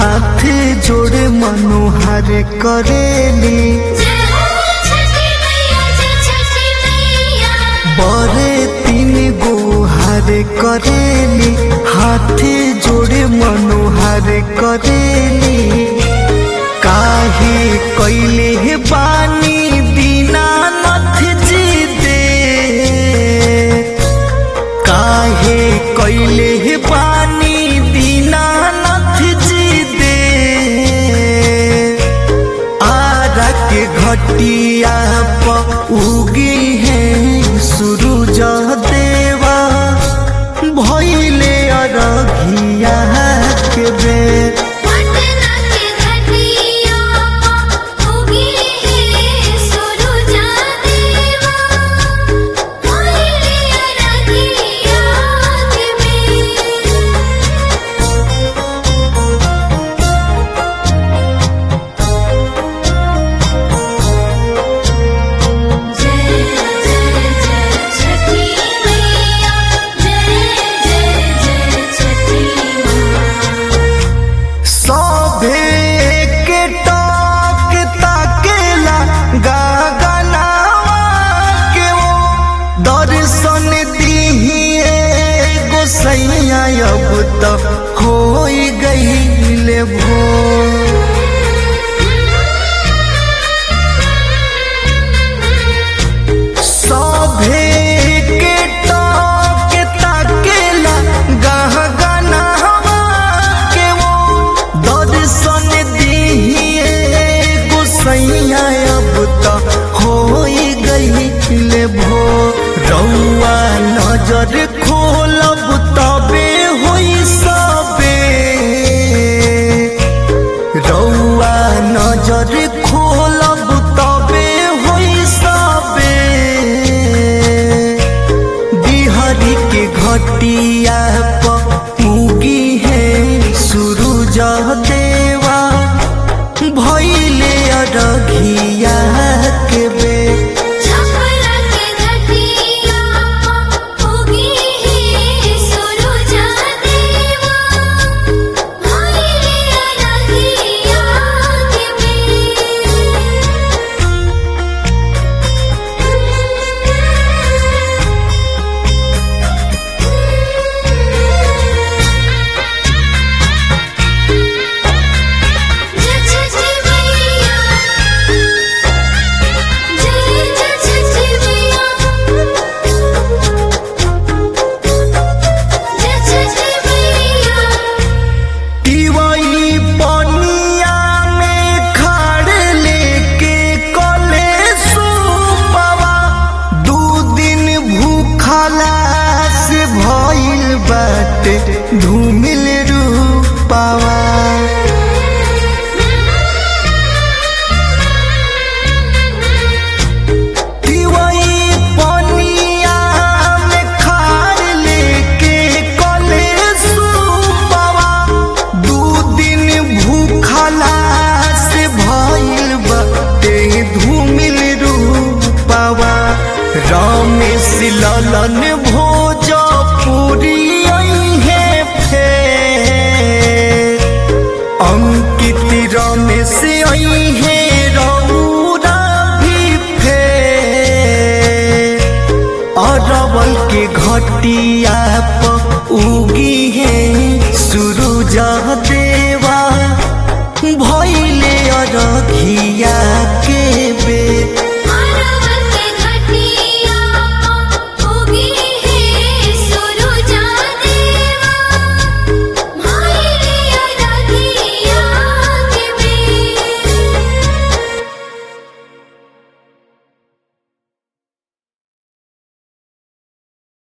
हाथ जोड़े मनोहर करेली जय हो छठी मैया जय छठी मैया बड़े तीन गो हर करेली हाथ जोड़े मनोहर करेली काहे कैले बानी दीनानाथ जी दे काहे कैले बानी दीनानाथ जी दे आरा के घटिया प उगी है सूरज देवा भइले अरघिया के बेर पटना के घटिया उगी है सुरुजा देवा भइले अरघिया के बेर जय जय जय छठी मैया जय जय जय छठी मैया सभे के टक ताकेला गगनावा के वो दर्शन दिहिए गोसैया अब त होई गईले भोर सभे के टक ताकेला गहगनावा के वो दर्शन दिहिए गोसैया अब त होई गईले भो रउआ नजर खोलब तबे होई सबे रउआ नजर खोलब तबे होई सबे बिहारी के घटिया प उगी है सूरज देवा भइले अरघिया के बेर छपरा के घटिया उगी है सुरुजा देवा भइले अरघिया के जय छठी मैया जय जय छठी मैया जय छठी मैया तिवई पनिया में खाड़ लेके कले सुपवा दू दिन भूखला से भइल बाटे धूमिल रूपावा तिवई पनिया में खाड़ लेके कले सुपवा दू दिन भूखला से भइल बाटे धूमिल रूपावा रमेश ललन भोजपुरी है फेर अंकित रमेश है रौरा भी फेर अरवल के घटिया प उगी है सूरज